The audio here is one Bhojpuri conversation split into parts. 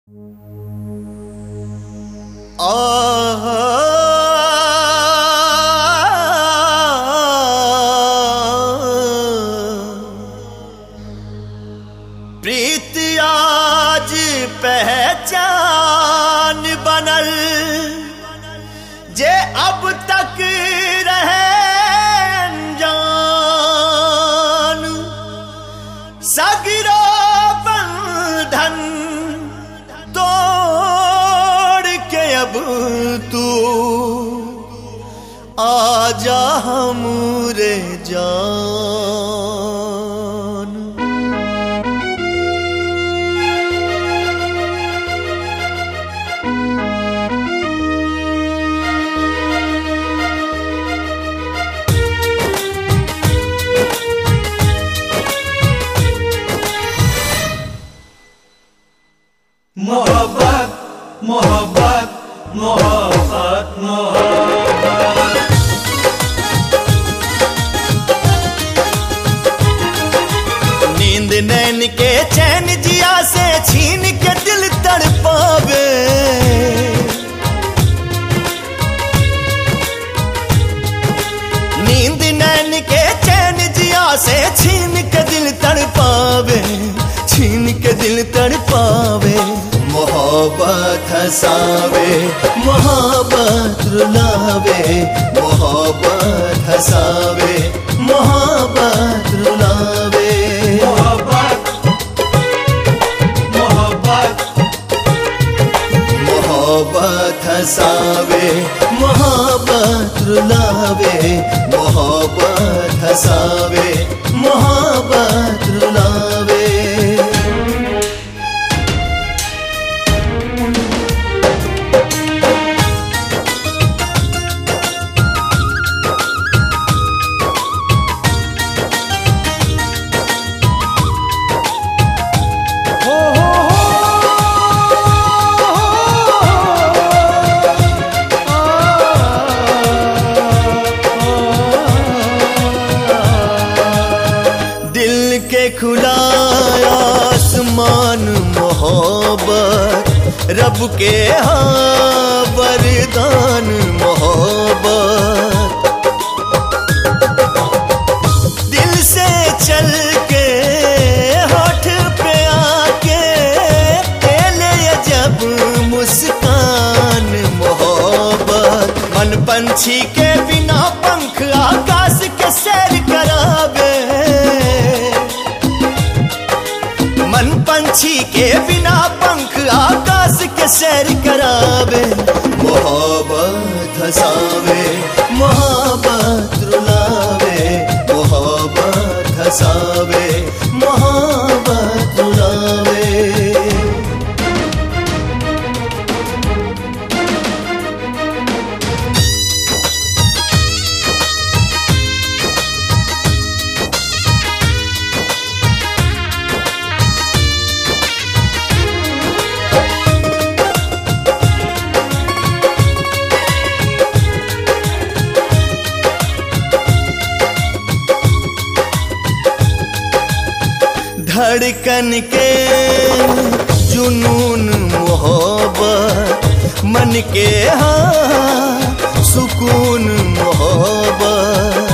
प्रीति आज पहचान बनल जे अब तक रहे अनजान सगरो बंधन तोड़ के अब तू आजा हमरे जान मोहब्बत मोहब्बत मोहब्बत मोहब्बत नींद नैन के चैन जिया से छीन के दिल तड़पावे नींद नैन के चैन जिया से छीन के दिल तड़पावे छीन के दिल तड़पावे मोहब्बत हसावे मोहब्बत रुलावे मोहब्बत हसावे मोहब्बत रुलावे मोहब्बत मोहब्बत मोहब्बत हसावे मोहब्बत रुलावे मोहब्बत हसावे मोहब्बत रुलावे दिल के खुला आसमान मोहब्बत रब के हाँ वरदान मोहब्बत दिल से चल के होठ पे आके ले जब मुस्कान मोहब्बत मन पंछी के बिना पंख आकाश के सैर करावे मन पंछी के बिना पंख आकाश के सैर करावे मोहब्बत हसावे मोहब्बत रुलावे मोहब्बत हसावे मोहब्बत रुलावे धड़कन के जुनून मोहब्बत मन के हाँ सुकून मोहब्बत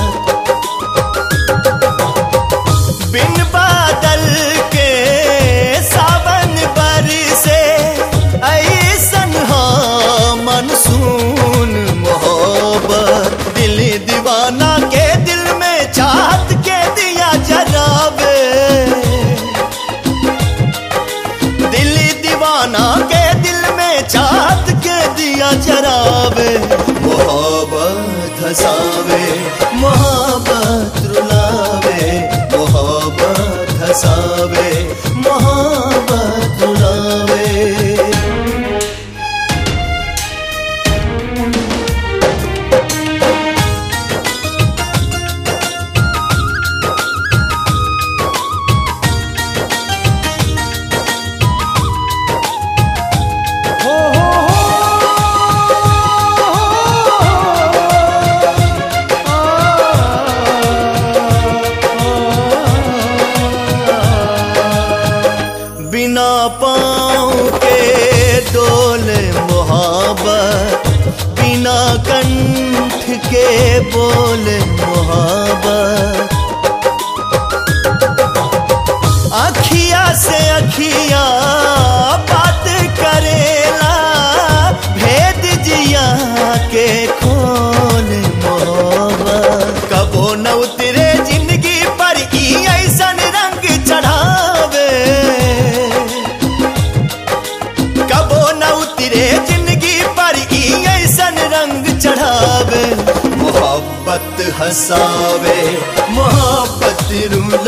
बिन बादल के सावन बरसे ऐसन हाँ मनसून मोहब्बत दिल दीवाना के दिल में चाहत के दिया जरावे दिल दीवाना के दिल में चाहत के दिया जरावे मोहब्बत हसावे मोहब्बत रुलावे मोहब्बत हसावे मोहब्बत रुलावे कंठ के बोल मोहब्बत अखिया से अखिया बात करेला भेद जिया के खोल मोहब्बत कबो न उतरे जिंदगी पर ई ऐसन रंग चढ़ावे कबो न उतरे जिंदगी पर ई ऐसन रंग चढ़ावे मोहब्बत हंसावे मोहब्बत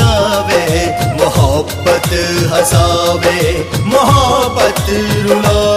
रुलावे मोहब्बत हंसावे मोहब्बत रुलावे